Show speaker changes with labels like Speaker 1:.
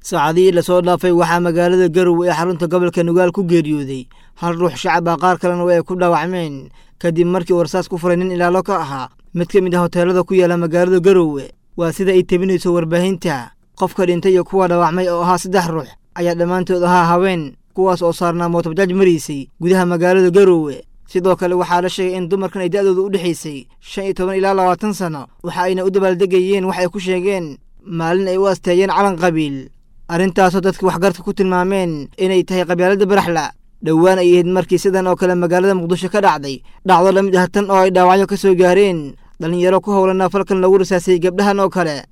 Speaker 1: saacadihii lasoo dhaafay waxaa magaalada garowe ee xarunta gobolka nugaal ku geeriyooday hal ruux shacab ah qaar kalena way ku dhaawacmeen kadib markii warsaas ku furay nin ilaalo ka ahaa mid ka mid ah hoteelada ku yaala magaalada garowe waa sida ay tebinayso warbaahinta qofka dhintay iyo kuwa dhaawacmay oo ahaa saddex ruux ayaa dhammaantood ahaa haween kuwaas oo saarnaa mootobajaaj maraysay gudaha magaalada garowe sidoo kale waxaa la sheegay in dumarkan ay da'dooda u dhexaysay shan iyo toban ilaa labaatan sano waxa ayna u dabaaldegayeen wax ay ku sheegeen maalin ay u asteeyeen calan qabiil arrintaasoo dadka waxgarka ku tilmaameen inay tahay qabyaalada baraxla dhowaan ay ahayd markii sidan oo kale magaalada muqdisho ka dhacday dhacdo la mid ah tan oo ay dhaawacyo ka soo gaareen dhallinyaro ku howlanaa falkan lagu rasaasay gabdhahan oo kale